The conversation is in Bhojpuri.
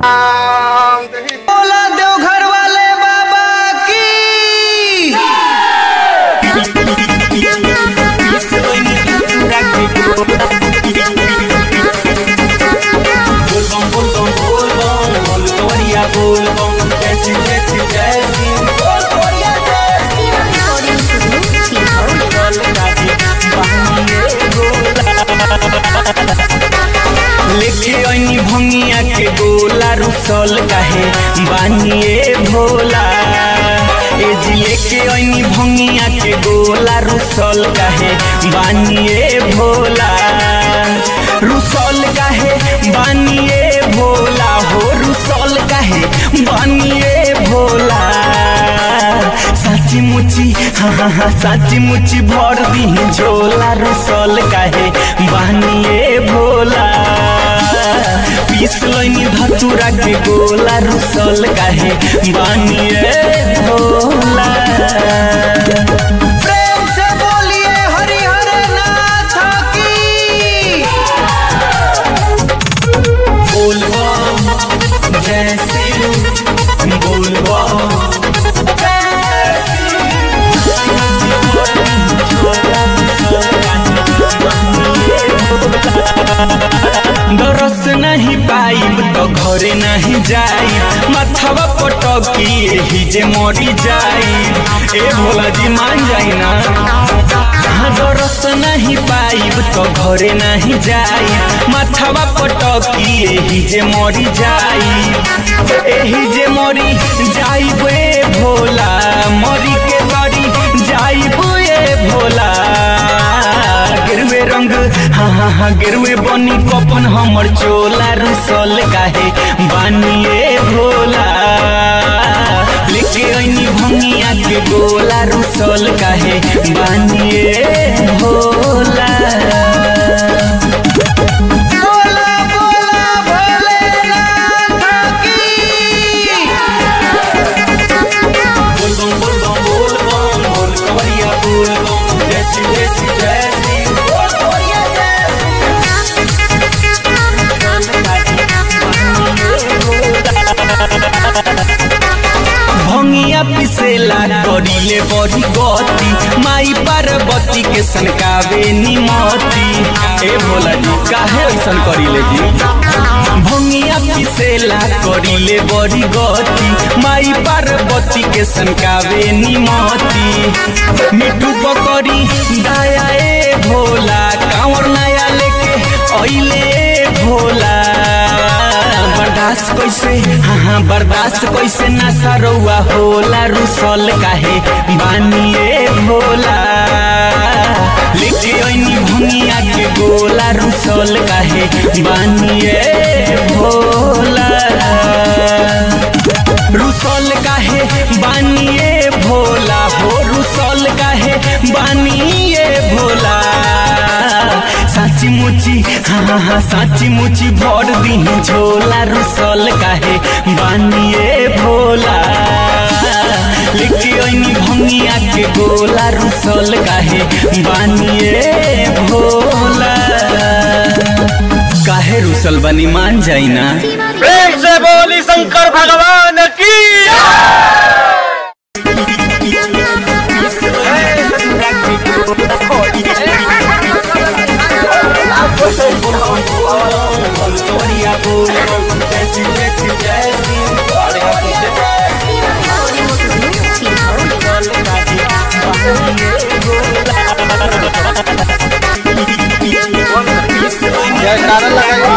बोला देवघर वाले बाबा की लेके ऐनी भंगिया के गोला रुसल काहे बानिए भोला ए जी लेके ऐनी भंगिया के गोला रुसल काहे बानिए भोला रुसल काहे बानिए भोला हो रुसल काहे बानिए भोला साची मुची हाँ हाँ हाँ साची मुची भर दी झोला रुसल काहे बानिए भोला पीस लैनी धतुरा के गोला रुसल काहे बानिए भोला प्रेम से बोलिए हरिहर नाथ की बोलबम जय श्री बोलबम दरस नहीं पाइब तो घरे नहीं जाई माथवा पटकी एही जे मरी जाई ए भोला जी मान जाई ना हाँ दरस नहीं पाइब तो घरे नहीं जाई माथवा पटकी एही जे मरी जाई एही जे मरी जाइब ए भोला मरी के करी जाइब ए भोला गिरवे रंग हाँ हाँ हाँ गिरवे बनी कपन हमर चोला रुसल काहे बानिए भोला लेके ऐनी भंगिया के गोला रुसल काहे बानिए भोला बोला बोला भोलेनाथ की बोलबम बोलबम बोलबम बोल कवरिया बोलबम जय श्री जय श्री जय श्री बोल कवरिया जय भंगिया पिसेला करिले बड़ी गति माई पार्वती के सनकावे निमती ए भोला जी काहे ऐसन करिले जी भंगिया पिसेला करिले बड़ी गति माई पार्वती के सनकावे निमती मिठू पकड़ी दया ए भोला कांवर नया लेके अइले ए भोला बर्दाश्त कैसे हाँ हाँ बर्दाश्त कैसे ना सरौआ होला रुसल काहे बानिए भोला लेके ऐनी भंगिया के गोला रुसल काहे बानिए भोला रुसल काहे बानिए भोला हो रुसल काहे बानिए भोला साची मुची हाँ हाँ हाँ साची मुची भर दी झोला रुसल काहे बानिए भोला लेके ऐनी भंगिया के गोला रुसल काहे बानिए भोला काहे रुसल बनी मान जाई ना प्रेम से बोली शंकर भगवान की जयकारा लगाइए